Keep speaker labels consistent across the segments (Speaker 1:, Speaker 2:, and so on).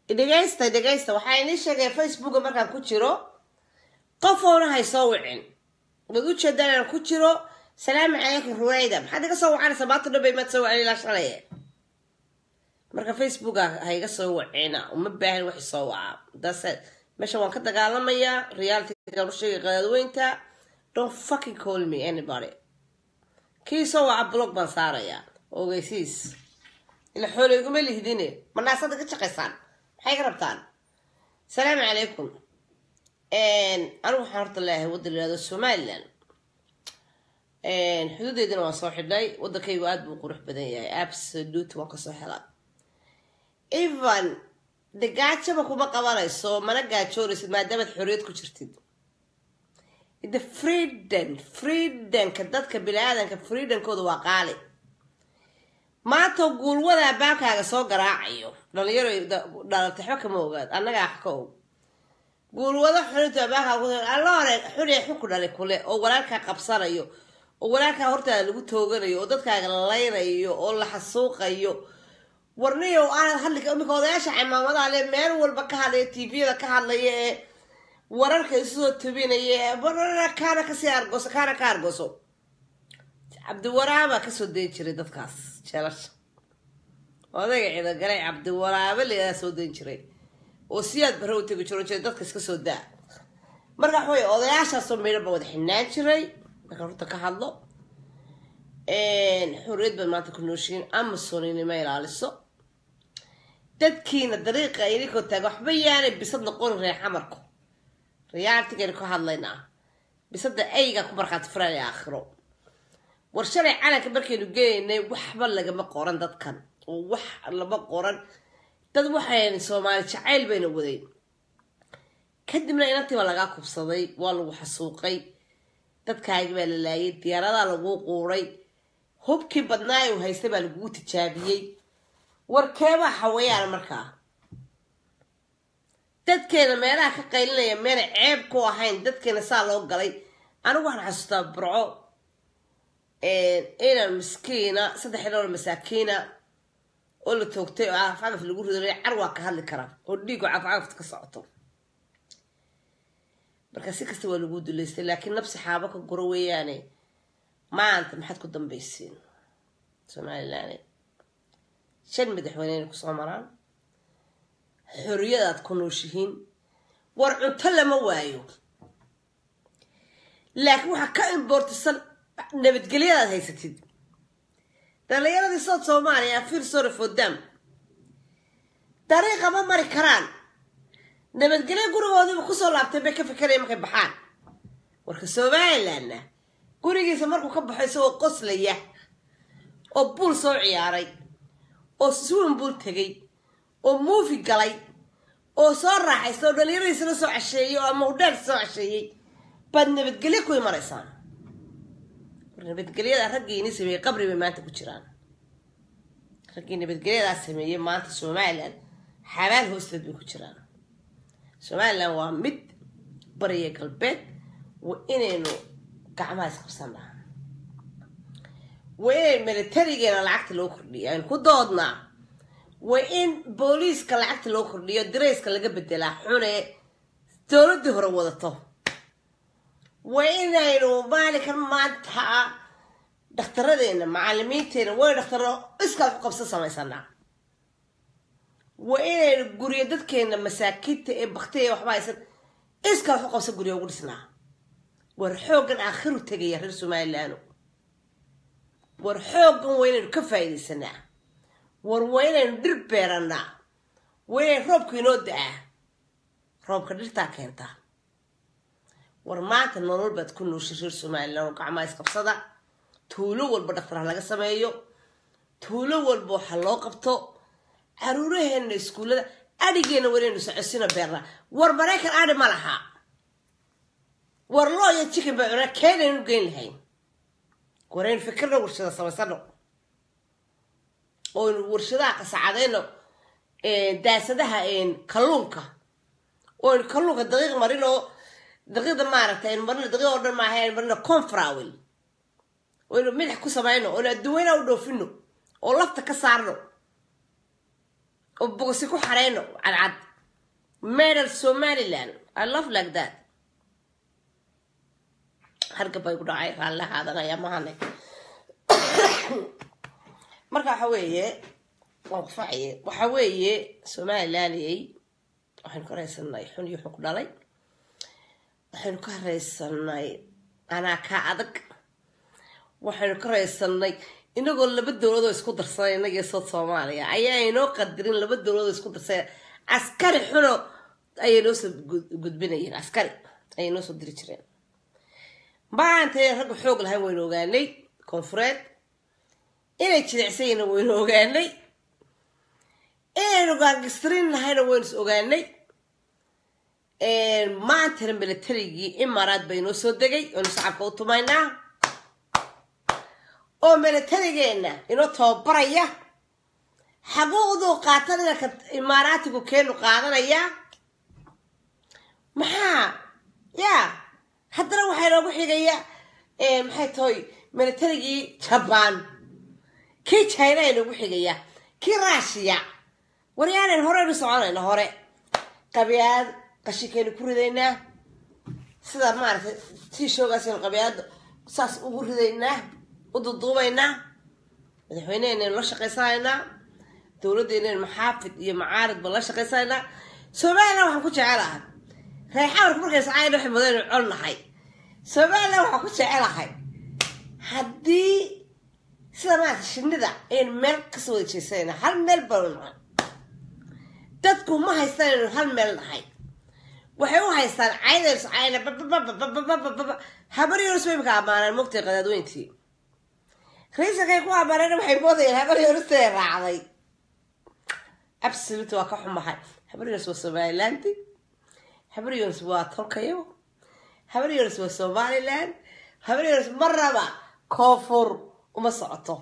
Speaker 1: dhegaysta dhegaysta waxaa inii sheegay facebooka markaan ku jiro qof oona hay soo wicin waad u jeedaan inaan ku jiro salaamu calaykum ruwayda maxaad iga soo wacanaysa maanta dhan bay maad soo wacin ilaa shalaye marka facebooka ha iga soo wacina uma baahan wax soo waca dase meesha waan ka dagaalamayaa realitygaan u sheegay qadaadweynta don't fucking call me anybody kii soo waca blog baan saarayaa ogeysiis ila xoolo iguma lihdine manaasada ka shaqaysaan maxay ka rabtaan salaamu calaykum anigu waxaan horta leeyahay waddan yihahdo somaliland xuduudeedina waan soo xidhnay waddankaygu aada buu qurux badan yahay absolute waan kasoo helaa even de gaajaba kuma qabanayso mana gaajoonaysid maadaamaad xorriyad ku jirtid the freedom freedomka dadka bini-aadanka freedomkooda waa qaali maanta guulwadaa baankaaga soo garaacayo dhalinyaro dhalatay waxba kama ogaad annagaa wax ka og guulwado xulinta baankaaga alla hore xunee xunku dhalay kule oo walaalkaa qabsanayo oo walaalkaa hortaada lagu tooganayo oo dadkaaga laynayo oo la xasuuqayo warniyo aanad hadli iminka odayaasha cimaamadaha le meel walba ka hadlaya tviyada ka hadlaya ee wararka isusoo tabinaya kaana kasii argoso kaana ka argoso cabdiwaraabaa kasoo dayn jiray dadkaas jeelasha odayga ciidagalay cabdiwaraabe layaa soo dayn jiray oo siyaad barre u tegi jiro jira dadka iska soo daa marka waxa wey odayaashaasoo meydhan baa wada xinaan jiray markaan runta ka hadlo xorriyad baad maanta ku nooshiin amazon inima ilaaliso dadkiina dariiqa idinkoo taaga waxba yaanay bisad noqonin reer xamarku riyaaltigaynu ka hadlaynaa bisada ayga ku markhaati furaan aakhiro war shalay calanka markaynu geenaynay waxba lagama qoran dadkan oo wax lama qoran dad waxayn soomaali jacayl bayna wadayn kadibna inantiiba lagaa kubsaday waa lagu xasuuqay dadkaagi baa la laayay diyaaradaa laguu quuray hubkii badnaa u haystay baa lagugu tijaabiyey warkeebaa xawayaan markaa dadkeena meelaha ka qaylinaya meena ceeb ku ahayn dadkeena saa loo galay anigu waxaan xasuustaa burco inan miskiina saddex ilool masaakiina oo la toogtay oo cagaf lagu rido car waa ka hadli karaa oo dhiigo cagafcagafta ka socoto marka si kasta waa lagu duleystay laakiin nabsi xaabo ka guro weeyaane maanta maxaad ku dambaysiin somalilan shan madaxweyneyna kusoo maraan xorriyadaad ku nooshihiin war cunto lama waayo laakiin waxaa ka imboortisan nabadgelyadaad haysatid dhalinyaradii south soomaaliya afir sore fodam dariiqa ma mari karaan nabadgelyo gurigoodiiba kusoo laabtay bay ka fikeraya markay baxaan warka somalilandna gurigiisa markuu ka baxo isagoo qoslaya oo buul soo ciyaaray oo swin buul tegay oo muufi galay oo soo raaxaysta oo dhalinyaradiisana soo casheeyey oo ama udheer soo casheeyey baad nabadgelyo ku imanaysaan war nabadgelyada raggiini sameeyey qabri bay maanta ku jiraan raggii nabadgelyadaa sameeyey maanta somalilan xabaal hoosteed bay ku jiraan somalilan waa mid bariya galbeed waa inaynu gacmaha isqabsanaa waa inay militarigeena lacagta loo kordhiyo aynu ku doodnaa waa in booliiska lacagta loo kordhiyo dirayska laga bedelaa xune dowladdii hore wadato waa inaynu maalinkan maanta dhaktaradeena macalimiinteena way dhaktaro iskaad ku qabsan samaysanaa waa inaynu guryo dadkeena masaakiinta ee baktiya waxba haysan iskaad ku qabsan guryo ugu dhisnaa war xooggan aakhiru tegaya reer somalilaano war xooggan waa inaynu ka faa'iidaysanaa war waa inaynu dhir beeranaa waa inay roobka inoo da-aa roobka dhirtaa keentaa war maanta nolol baad ku nooshay reer somalilan oo gacmaha isqabsada tuulo walba dhaktar ha laga sameeyo tuulo walba waxa loo qabto caruuraheena iskuullada adhigeena waraynu socosino beernaa war maraykan adhi ma laha war loo iyo chicken baa cunaa keenaynu geyn lahayn waraynu fikirna warshada samaysano oynu warshadaha qasacadayno daasadaha kalluunka oynu kalluunka daqiiq marin oo daqiiqda maaragtay aynu marino daqiiq oo dhan maaha aynu marino confrawil oynu midax ku samayno oynu adduweynaha u dhoofino oo lafta ka saarno oo bogosi ku xareyno cadcad medal somaliland i love like that hargabay ku dhacay raalli haadanaya mahane marka waxa weeye waan kufacaye waxa weeye somalilandiyay waxaynu ka raysanay xun iyo xun ku dhalay waxaynu ka raysanay anaa kaa adag waxaynu ka raysanay inagoo laba dowladoo isku darsanay inagii sood soomaaliya ayaa inoo qadirin laba dowladoo isku darsanay askari xuno ayay noo soo gudbinayeen askari ayay noo soo diri jireen maantay ragga xoog lahayn waynu ogaanay koonfureed inay jilecsayna waynu ogaanay inaynu gaangistirin lahayna waynu is ogaanay maantana militarigii imaaraad bay noo soo degay waynu shacabka u tumaynaa oo militarigeenna inoo tababaraya xaquuqduu qaatan inanka imaaraatigu keenu qaadanaya maxaa ya haddana waxaa inoogu xigaya maxay tahay militarigii jabaan kii china inoogu xigaya kii rushiya waryaanan horeynu soconayna hore qabyaad qashinkeenu ku ridaynaa sida maaragtay tiishoogaasaynu qabyaad saas ugu ridaynaa u duduubaynaa madaxweyneheenaynu la shaqaysanaynaa dowladdeennaynu maxaafid iyo macaaridba la shaqaysanaynaa somalilan waxaan ku jecelahay reexawarka markaysa cayn waxay mudaynu col nahay somalilan waxaan ku jecelahay haddii sida maarata shinida ayaynu meel kasoo wada jeesanayna hal meel baanu nahay dadku ma haystaan inaynu hal meel nahay waxay u haystaan caydaynu cayna babababababababa habaryoris bay imika ammaanaan mogtay qadaadweyntii raiisankay ku ammaaneen waxay moodayeen habaryoristay raacday absolute waa ka xumahay habaryoris waa somaliland habaryoris waa tolkayo habaryoris waa somaliland habaryoris marnaba koonfur uma socoto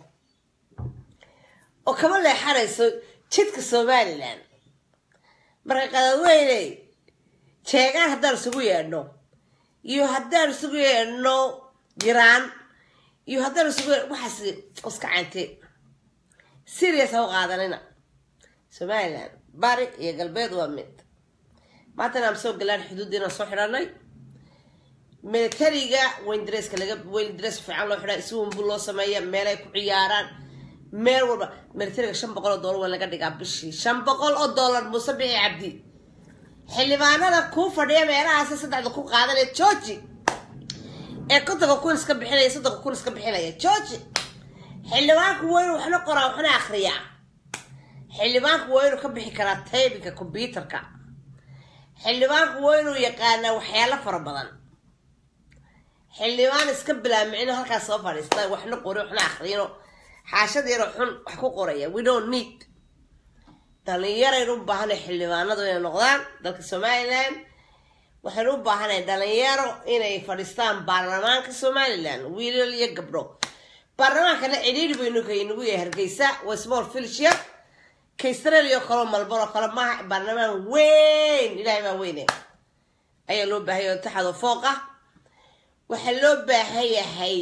Speaker 1: oo kama leexanayso jidka somalilan marka qadadweyne jeegaan haddaan isugu yeedhno iyo haddaan isugu yeedhno jiraan iyo haddaan isugu yeedhno waxaas iska cante serious ha u qaadanina somalilan bari iyo galbeed waa mid maantana aan soo galaan xuduuddiina soo xidhanay militariga wayndreska laga wayndres fiican loo xidhaa iswunbu loo sameeya meelay ku ciyaaraan meel walba militariga shan boqol oo dollar waa laga dhigaa bishii shan boqol oo dollar muuse bixi cabdi xildhibaanada kuu fadhiya meelahaasi saddexda ku qaadanaya georgi ee kontonka kun iska bixinaya soddonka kun iska bixinaya georgi xildhibaanku waa inuu waxna qoraa waxna akriyaa xildhibaanku waa inuu ka bixi karaa taybinka combyuterka xildhibaanku waa inuu yaqaanaa waxyaalo fara badan xildhibaan iska bilaamicino halkaas soo fadhiista waxna qori waxna akriyino xaashadeero xun wax ku qoraya we don't need dhalinyaraynu u baahanay xildhibaanadu inay noqdaan dalka somalilan waxaynu u baahanay dhalinyaro inay fadhiistaan baarlamaanka somalilan wiilal iyo gabdho baarlamaankana cidhiiri baynu kaynagu yahay hargeysa waa small filshia ka australia oo kaleo malboro kale maaha baarlamaan weyn ilaahay baa weyne ayaa loo baahaya oo taxado fooq ah waxaa loo baahan yahay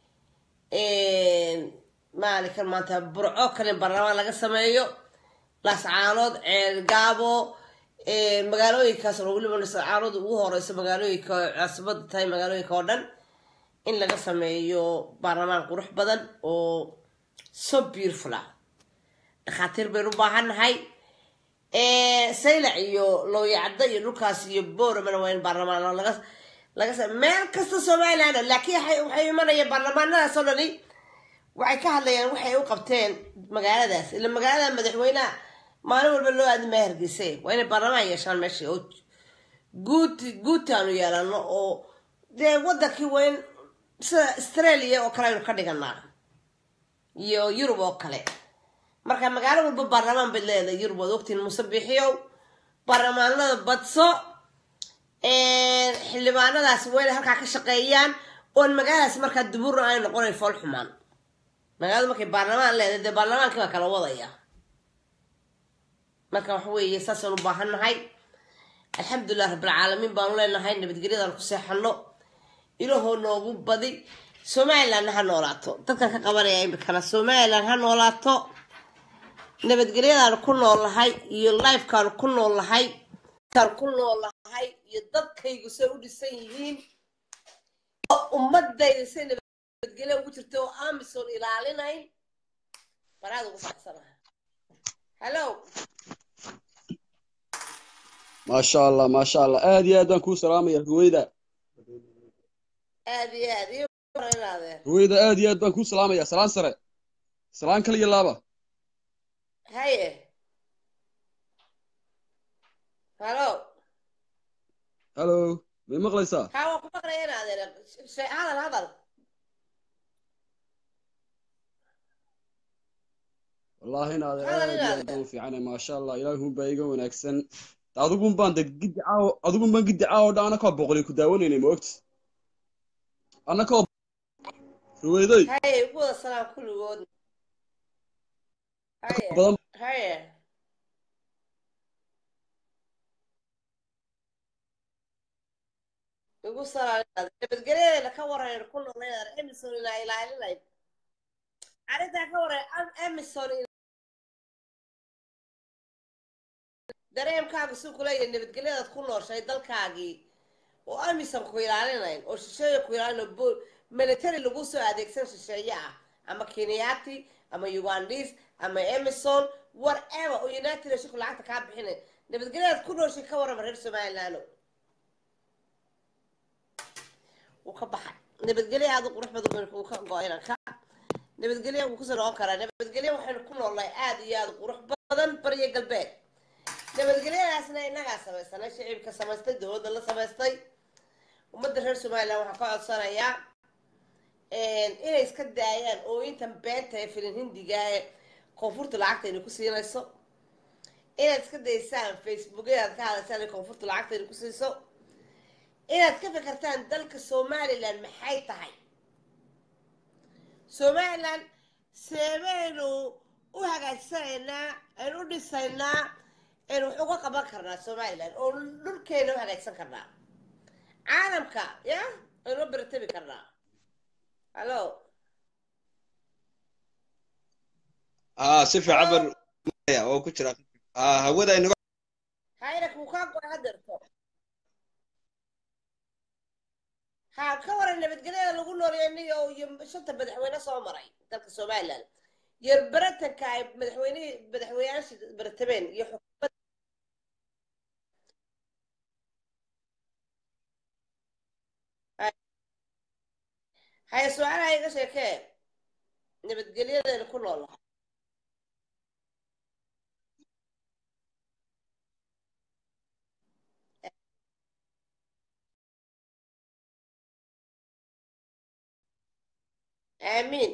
Speaker 1: maalinkan maanta burco kale baarlamaan laga sameeyo laascaanood ceelgaabo magaalooyinkaas oo weliba laascaanood ugu horeyso magaalooyinka caasimada tahay magaalooyinka oo dhan in laga sameeyo baarlamaan qurux badan oo so beautiful ah dhakhaatiir baynu u baahannahay saylac iyo looyacda iyo dhulkaas iyo boramana waa in baarlamaan laga laga meel kasta somaliland laakiin waxay imanayaan baarlamaanadaas oo dhani waxay ka hadlayaan waxay u qabteen magaaladaas ila magaalada madaxweyneha maalin walba loo aadimaya hargeyse waa inay baarlamaan yeeshaan meesha oo guud guutaanu yeelano oo dee wadankii waa in sida australia oo kale aynu ka dhiganaa iyo yurub oo kale marka magaalo walba baarlamaan bay leedahay yurub waad ogtiin muuse bixiyow baarlamaanada badso xildhibaanadaas waa inay halkaa ka shaqeeyaan oon magaaladaas markaa duburna ay noqonayn fool xumaan magaaladu markay baarlamaan leedahay dee baarlamaankii baa kala wadaya marka waxa weeye saasaan u baahan nahay alxamdulilah rabbilcaalamiin baanu leenahay nabadgelyadaan ku seexano ilahoo noogu badi somalilandna ha noolaato dadkan ka qabanaya imikana somaliland ha noolaato nabadgelyadaanu ku noolahay iyo lifekaanu ku noolahay kaan ku noolahay iyo dadkaygu say u dhisan yihiin oo ummadayda say nabadgelyo ugu jirta oo amisom ilaalinayn banaad ugu faraxsanaha hallo
Speaker 2: maasha allah maasha allah aad iyo aad baan kuu salaamaya ruweyda
Speaker 1: aad iyo aad iyo baranaadeen
Speaker 2: ruweyda aad iyo aad baan kuu salaamaya salaan sare salaan kal iyo laaba
Speaker 1: haye hallo
Speaker 2: hallo may maqlaysaa
Speaker 1: haa waan ku maqlaya inaadeer she- hadal hadal
Speaker 2: wallaahi inaad
Speaker 1: Hadal
Speaker 2: aad iyo
Speaker 1: inaad
Speaker 2: aad baan u fiicana maasha allah ilaahun baa iga wanaagsan adigun baan de giddi caawo adigun baan giddi caawo dha anakoo boqolay ku daawanaynay ma ogti anakoo ruweyday
Speaker 1: haye ugu wada salaam kulligood haye
Speaker 2: badan
Speaker 1: haye ugu salaam nabadgelyadeena ka warayna ku noolay emison inaa ilaalinayn arrintaa ka waray emison dareemkaaga suu kuleeyahay nabadgelyadaad ku nooshay dalkaagii oo amisan ku ilaalinayn oo shisheeye ku ilaalin oo military lagu soo adeegsan shisheeye ah ama kenyaati ama ugandis ama emison whatever oo united nationku lacagta kaa bixinay nabadgelyadaad ku nooshay ka warrama reer somaliland wuu ka baxay nabadgelyo aada u qurux badan wuu ka go-ayna ka nabadgelyo wuu kusoo noqon karaa nabadgelyo waxaynu ku noolnahay aada iyo aada u qurux badan bariyo galbeed nabadgelyadaasna innagaa samaysanay shicibka samaystay dowladda la samaystay ummadda reer somaliland waxaan ka codsanayaa inay iska daayaan oo intan beenta ee filin hindiga ee koonfurta lacagta aynu ku siinayso inaad iska daysaan facebookyadaad ka hadlaysaan ee koonfurta lacagta aynu ku siiso inaad ka fikirtaan dalka somaliland maxay tahay somaliland seebaynu u hagaajsanaynaa aynu u dhisaynaa aynu wax uga qaban karnaa somaliland oo dhulkeena u hagaajsan karnaa caalamka ya aynu u beratabi karnaa hallo
Speaker 3: aa si fiican baan oo ku jira aa hawada inaga
Speaker 1: hayna kuu kaa go-ay hadeerto ha ka waran nabadgelyada lagu noolyeeniyo iyo shanta madaxweyne soo maray dalka somaliland yar baratanka ay madaxweynihii madaxweynayaashii baratabeen iyo xukuumad haya su-aalaha iga sheekee nabadgelyadeena ku nool lahaa aamiin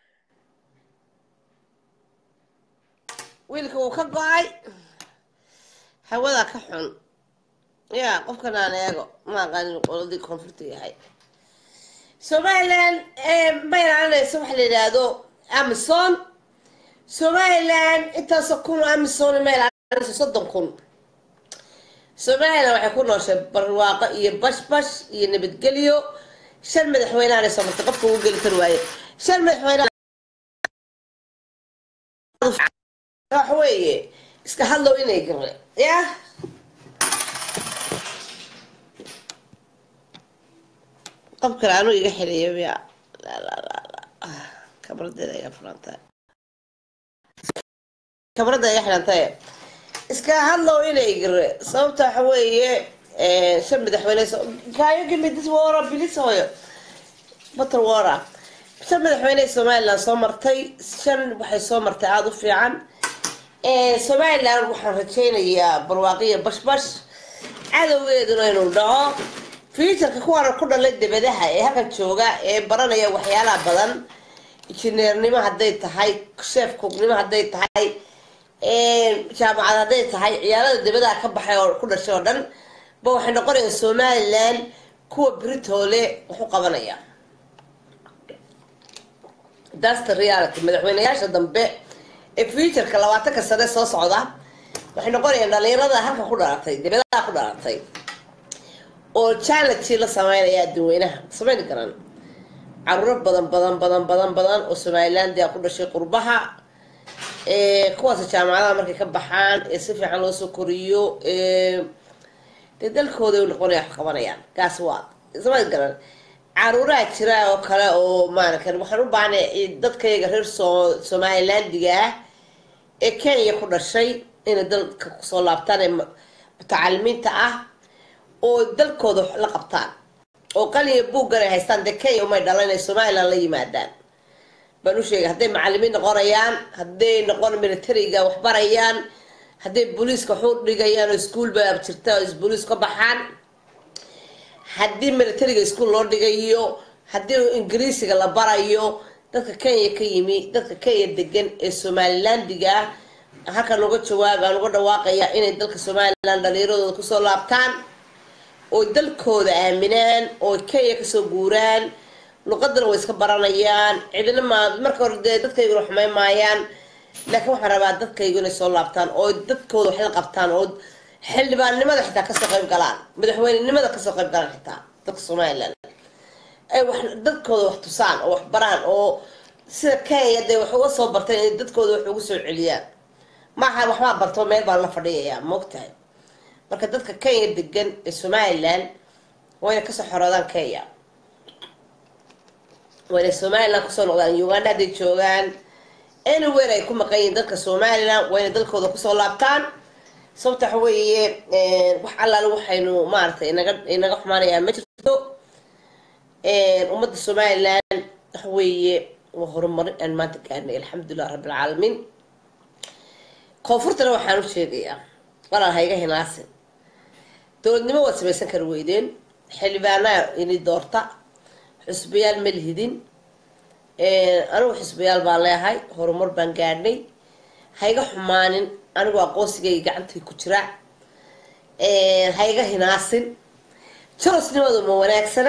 Speaker 1: wiilka wuu ka go-ay hawadaa ka xun ya qofkan aan eego ma aqaanin qoladii koonfurta yahay somaliland ma ilaalinayso waxa la yidhaahdo amazon somaliland intaasoo kun oo amazon ma ilaalinayso soddon kun somaliland waxay ku nooshay barwaaqo iyo bashbash iyo nabadgelyo shan madaxweyneana soo martay qofka ugu geli kari waaye shan madaxweyne wax weeye iska hadlow inay gare ya qof kale anuu iga xiliyo ya kabradeeda iga furantahay kabradda iga xirantaye iska hadlow inay gare sababta waxa weeye shan madaxweyne kayo gimi this war bilis hooyo batar wara shan madaxweyne somaliland soo martay shan waxay soo martay aada u fiican somaliland waxaan rajaynayaa barwaaqiya bashbash cadowgeeduna inuu dhaco fiitarka kuwaana ku dhalay debadaha ee halkan jooga ee baranaya waxyaalaha badan injineernimo hadday tahay sheef kugnimo hadday tahay jaamacad hadday tahay ciyaalada debadaha ka baxay oo ku dhashay oo dhan ba waxay noqonayaan somaliland kuwa britoole wax u qabanaya dasta reality madaxweyneyaasha dambe ee futureka labaatanka sane soo socda waxay noqonayaan dhalinyarada halka ku dhalatay dibadaha ku dhalatay oo challenge la sameynaya adduweynaha samayn karan caruuro badan badan badan badan badan oo somalilandia ku dhashay qurbaha kuwaas jaamacadaha markay ka baxaan ee si fiican loo soo koriyo dee dalkooda u noqonaya wax qabanayaan kaas waa isma garan caruuraha jira oo kale oo maarata waxaan u baahnay dadkayaga reer so somalilandiga ah ee kenya ku dhashay inay dalka kusoo laabtaan ee mutacalimiinta ah oo dalkooda wax la qabtaan oo qaliya buuggan ay haystaan dee kenya umay dhalan inay somaliland la yimaadaan baan u sheegay hadday macalimiin noqonayaan hadday noqon militariga waxbarayaan hadday booliiska waxu dhigayaan oo iskuol ba jirta oo booliis ka baxaan haddii militariga iskuol loo dhigayo haddii ingiriisiga la barayo dadka kenya ka yimi dadka kenya degan ee somalilandiga ah halkan uga jawaabaan uga dhawaaqaya inay dalka somaliland dhaliiradooda kusoo laabtaan oo dalkooda aaminaan oo kenya kasoo guuraan luqadana way iska baranayaan cidina ma marka hore dee dadkayguna xumayn maayaan laakiin waxaan rabaa dadkaygu inay soo laabtaan oo dadkooda wax la qabtaan oo xildhibaannimada xitaa kasoo qayb galaan madaxweynenimada kasoo qayb galaan xitaa dadka somaliland ay wax dadkooda wax tusaan oo wax baraan oo sida kenya dee wax uga soo barteen inay dadkooda wax ugu soo celiyaan maaha waxbaa barto meel baan la fadhiyayaa maogtahay marka dadka kenya degan ee somaliland waa inay kasoo xoroodaan kenya waa inay somaliland kusoo noqdaan uganda hadday joogaan anywhere ay ku maqan yihiin dalka somaliland waa inay dalkooda kusoo laabtaan sababta waxa weeye wax allaale waxaynu maaragtay inaga inaga xumaanayaa ma jirto ummadda somaliland waxa weeye waa horumarin aan maanta gaarnay alxamdulilah rabbilcaalamiin koonfurtana waxaan u sheegayaa walaal hayga hinaasin dowladnimo waad samaysan kari weydeen xildhibaanaa ini doorta xusbayaal ma lihidin anigu xusbayaal baan leehay horumar baan gaadhnay hayga xumaanin anigu aqoonsigayga gacantii ku jira hayga hinaasin jarosnimadu ma wanaagsana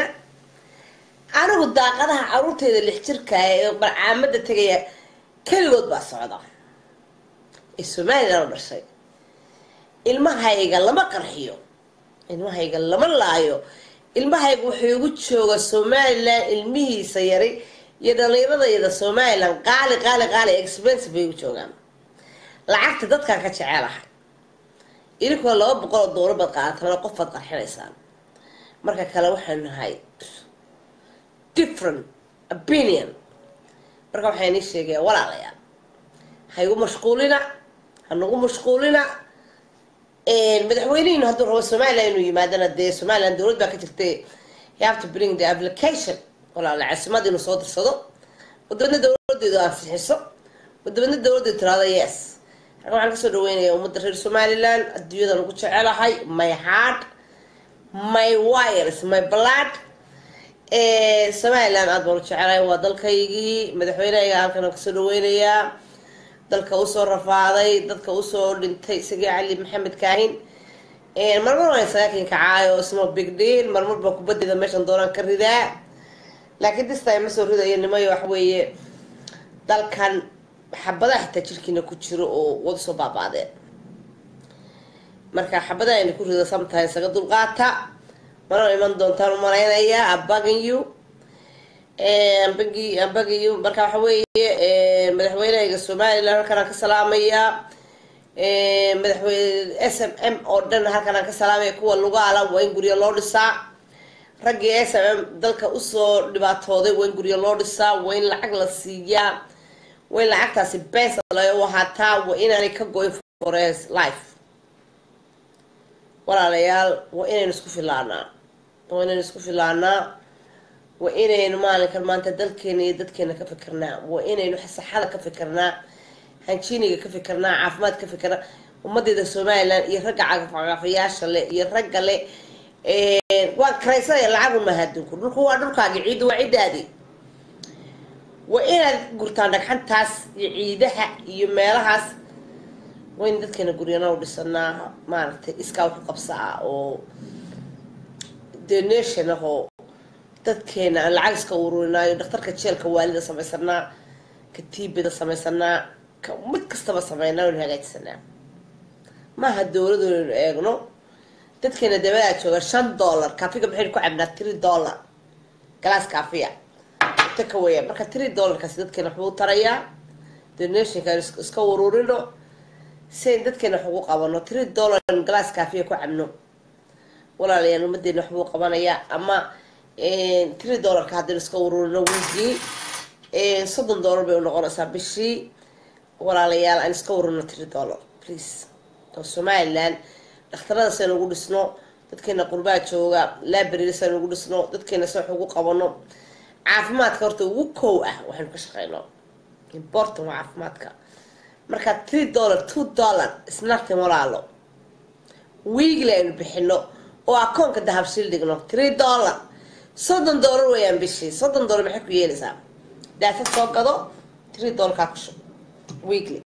Speaker 1: anigu daaqadaha caruurteyda lix jirka ee barcaamada tegaya keligood baa socda ee somaliland u dhashay ilmahayga lama qarxiyo ilmahayga lama laayo ilmahayga wuxuu igu jooga somaliland ilmihiisa yari iyo dhalinyaradayda somaliland qaali qaali qaali expensive bay igu joogaan lacagta dadkaan ka jecelahay idinkuna laba boqol oo doolar baad qaadataan qof baad qarxinaysaan marka kale waxaan nahay different opinion marka waxaa inii sheegaya walaalayaal ha igu mashquulina ha nagu mashquulina madaxweynihiinu hadduu rabo somaliland inuu yimaadana dee somaliland dowlad baa ka jirtay you have to bring the application walaala caasimad inuu soo dirsado wadabadna dowladeedu ansixiso wadabadna dowladeedu tiraado yes halkan waxaan kasoo dhaweynaya ummadda reer somaliland adduunyadan ugu jecelahay my heart my wires my blood somaliland aada baan u jecelahay waa dalkaygii madaxweynehayga halkan kasoo dhaweynayaa dalka usoo rafaaday dadka usoo dhintay isagii cali maxamed kaahin marmar waan sagaakin kacaayo ismo big deal marmar baa kubadeeda meeshan doonaan ka ridaa laakiin distime ma soo ridayo nimayo wax weeye dalkan xabadaha xitaa jirkiina ku jiro oo wada soo baabaadeen marka xabadaha ina ku rido sometimes saga dulqaata mana iman doontaan u malaynayaa abagan you ambagi ambagiyo marka waxa weeye madaxweynehayga somaliland halkan aan ka salaamayaa madaxweyne s m m oo dhan halkan aan ka salaamaya kuwa lugaala waa in guryo loo dhisaa raggii s m m dalka usoo dhibaatooday waa in guryo loo dhisaa waa in lacag la siiyaa waa in lacagtaasi beesa lagu ahaataa waa inaanay ka go-in fores life walaalayaal waa inaynu isku filaanaa waa inaynu isku filaanaa waa inaynu maalinkan maanta dalkeena iyo dadkeena ka fikirnaa waa inaynu saxada ka fikirnaa hanjiiniga ka fikirnaa caafimaad ka fikirnaa ummadeeda somaliland iyo ragga cagafcagafayaasha leh iyo ragga leh waa karaysanaya lacag unmaha adduunku dhulku waa dhulkaagi ciiddu waa ciddaadii waa inaad gurtaan dhagxantaas iyo ciidaha iyo meelahaas waa in dadkeena guryana u dhisanaa maaragtay iskaa waxu qabsaa oo donation ahoo dadkeena aan lacag iska ururinaayo dhakhtarka jeelka waalida samaysanaa ka tiibida samaysanaa ka mid kastaba sameynaa waynu hagaajsanaa maaha dowladu inaynu eegno dadkeena dabadaa jooga shan dollar kaafiga maxaynu ku cabnaa three dollar galaas kaafiya taka weya marka three dollarkaasi dadkeena waxbuu tarayaa donationka aan is- iska ururino si ayn dadkeena wax ugu qabano three dollar glass kaafiya ku cabno walaalayaal ummadeena wax buu qabanayaa ama three dollarka haddaynu iska ururino wiigii soddon dollar bay unoqonaysaa bishii walaalayaal aan iska ururino three dollar please oo somaliland dhakhtarada saynu ugu dhisno dadkeena qurbaa jooga library saynu ugu dhisno dadkeena si wax ugu qabano caafimaadka horta ugu kow ah waxaynu ka shaqeyno important waa caafimaadka marka three dollar two dollar isnartin walaalo wiigli aynu bixino oo akoonka dahabshiil dhigno three dollar soddon dollar weeyaan bishii soddon dollar maxay ku yeelaysaa daasad soo gado three dollar kaa ku shub weekly